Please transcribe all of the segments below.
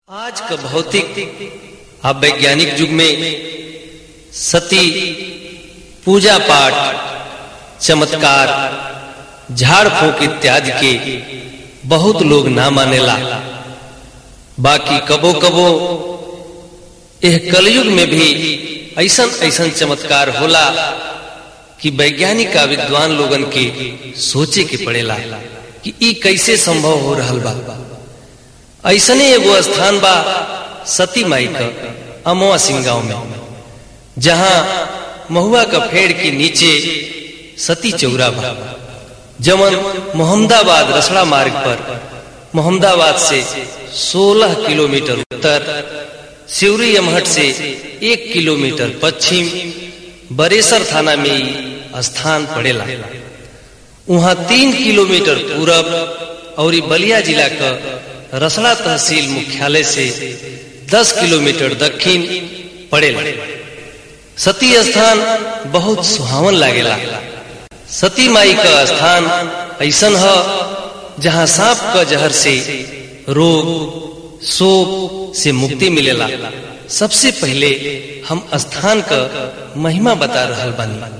आज का भौतिक और वैज्ञानिक युग में सती पूजा पाठ चमत्कार झाड़ फूक इत्यादि के बहुत लोग ना मानेला बाकी कबो कबो यह कलयुग में भी ऐसन ऐसन चमत्कार होला कि वैज्ञानिक का विद्वान लोगन के सोचे के पड़ेला कि ई कैसे संभव हो रहल बा ऐसने एगो स्थान बा सती माई का अमवा सिंह गांव में जहां महुआ का पेड़ के नीचे सती चौरा बा जमन मोहम्मदाबाद रसड़ा मार्ग पर मोहम्मदाबाद से 16 किलोमीटर उत्तर सिवरी यमहट से एक किलोमीटर पश्चिम बरेसर थाना में ही स्थान पड़ेला वहां तीन किलोमीटर पूरब और बलिया जिला का रसड़ा तहसील मुख्यालय से 10 किलोमीटर दक्षिण पड़ेला सती स्थान बहुत सुहावन लागेला सती माई का स्थान ऐसन है जहां सांप का जहर से रोग शोक से मुक्ति मिलेला सबसे पहले हम स्थान का महिमा बता रहल बानी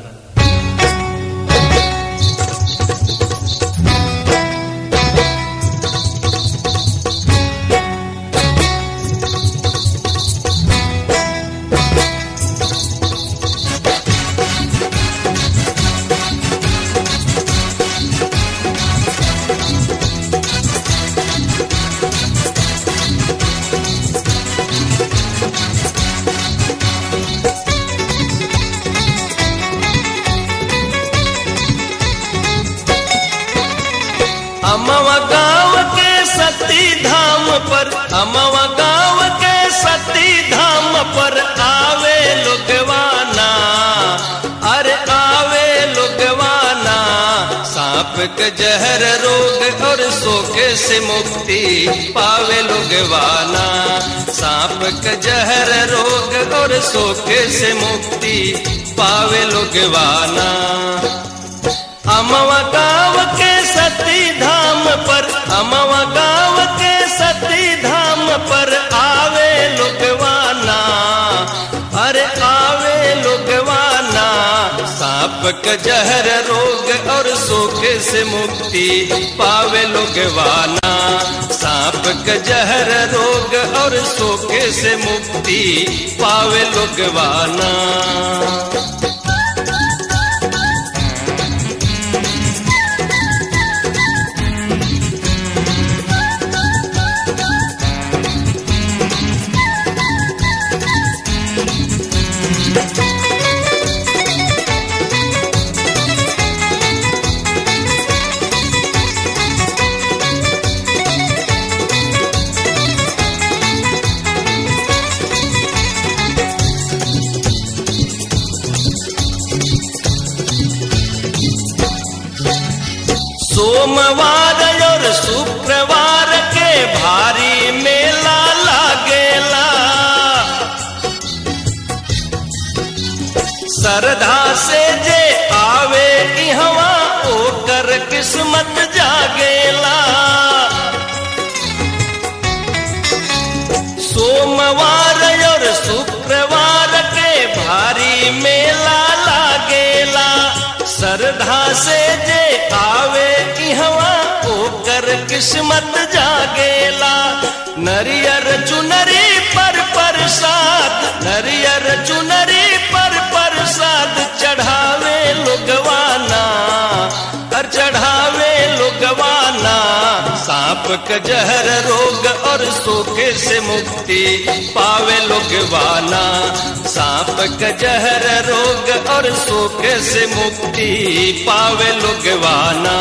अमवा गांव के सती धाम पर अमवा गांव के सती धाम पर आवे लोगवाना अरे आवे लोगवाना सांप के जहर रोग और सोके से मुक्ति पावे लोगवाना सांप के जहर रोग और सोके से मुक्ति पावे लोगवाना अमवा गांव के सती धाम पर अमवा गांव के सती धाम पर आवे लोगवाना अरे आवे लोगवाना सांप का जहर रोग और सोखे से मुक्ति पावे लोगवाना सांप का जहर रोग और सोखे से मुक्ति पावे लोगवाना सोमवार और शुक्रवार के भारी मेला लागेला श्रद्धा से जे आवे इहवा ओकर किस्मत जागेला सोमवार और शुक्रवार के भारी मेला लागेला श्रद्धा से जे आवे इहवा ओकर किस्मत जागेला नरियर चुनरी पर प्रसाद नरियर चुनरी पर प्रसाद चढ़ावे लोगवाना और चढ़ावे लोगवाना सांप का जहर रोग और सोखे से मुक्ति पावे लोगवाना सांप का जहर रोग और सोखे से मुक्ति पावे लोगवाना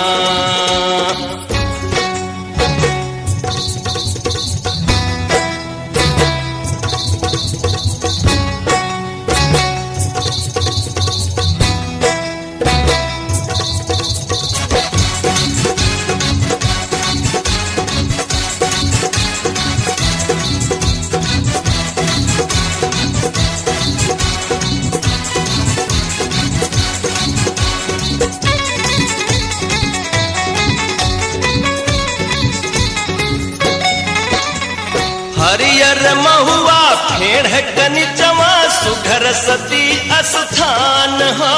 हरियर महुआ फेड़ कनिचवा सुघर सती स्थान हा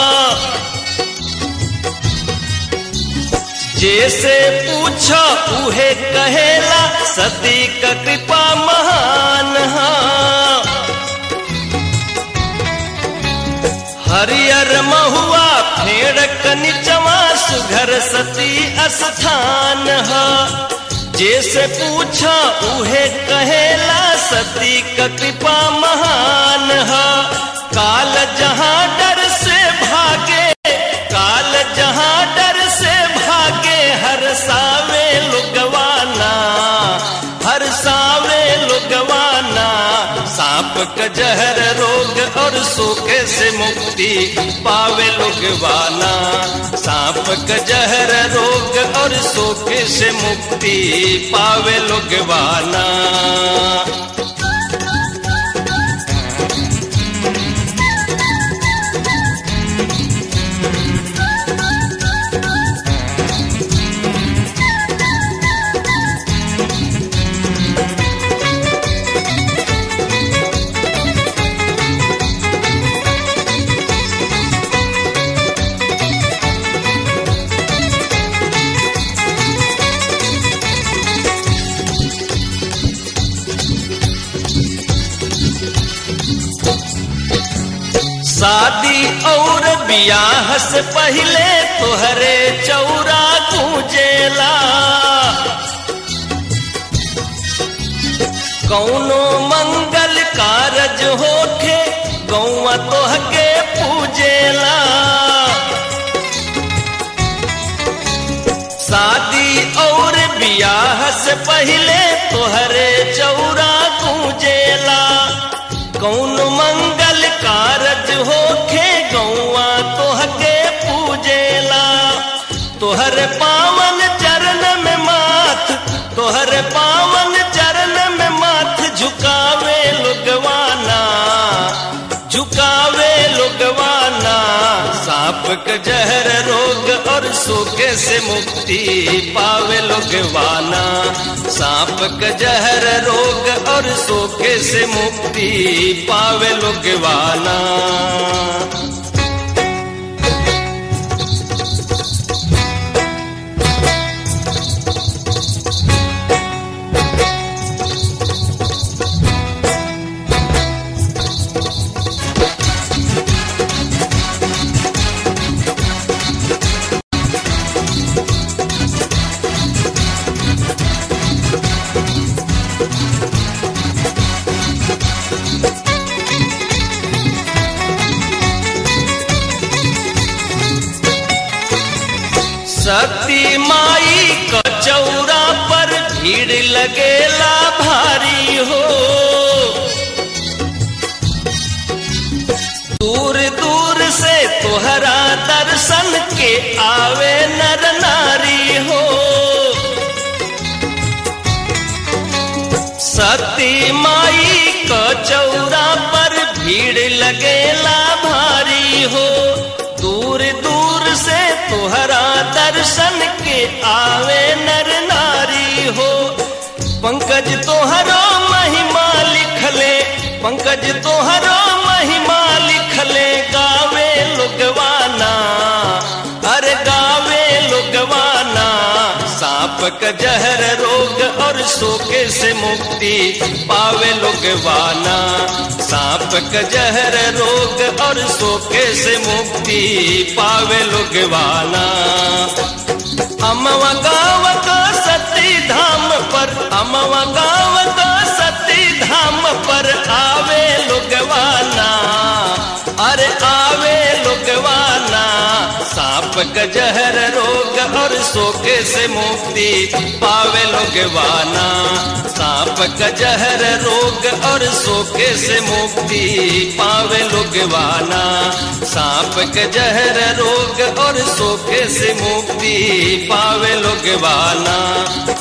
जैसे पूछो उहे कहेला सती का कृपा महान हा हरियर महुआ फेड़ कनिचवा सुघर सती स्थान हा जैसे पूछा उहे कहेला सती का कृपा महान हा काल जहां डर से भागे काल जहां डर से भागे हर सावे लुगवाना हर सावे लुगवाना सांप का जहर रोग और सूखे से मुक्ति पावे लुगवाना सांप का जहर रोग और सूखे से मुक्ति पावे लुगवाना शादी और बियाह से पहले तोहरे चौरा गूंजेला कौनो मंगल कारज होखे गौवा तोहके पूजेला शादी और बियाह से पहले तोहरे चौरा गूंजेला कौन मंगल कारज होखे गौआ तोहके पूजेला तोहर पावन चरण में माथ तोहर पावन चरण में माथ झुकावे लुगवाना झुकावे लुगवाना सांप का जहर रोग और सूखे से मुक्ति पावे लुगवाना सांप का जहर रोग और सूखे से मुक्ति पावे लुगवाना सती माई का चौरा पर भीड़ लगेला भारी हो दूर दूर से तोहरा दर्शन के आवे नर नारी हो सती माई का चौरा पर भीड़ लगेला भारी हो दूर दूर से तोहरा दर्शन के आवे नर नारी हो पंकज तोहरो महिमा लिखले पंकज तोहरो महिमा लिखले गावे लुगवाना अरे गावे लुगवाना सांप का जहर रोग और सोके से मुक्ति पावे लुगवाना सांप का जहर रोग और सोके से मुक्ति पावे लुगवाना अमवा गाँव का सती धाम पर अमवा गाँव का सती धाम पर आवे लुगवाना अरे आवे लुगवाना सांप का जहर रोग और सोके से मुक्ति पावे लुगवाना सांप का जहर रोग और सोके से मुक्ति पावे लुगवाना सांप का जहर रोग और सोके से मुक्ति पावे लुगवाना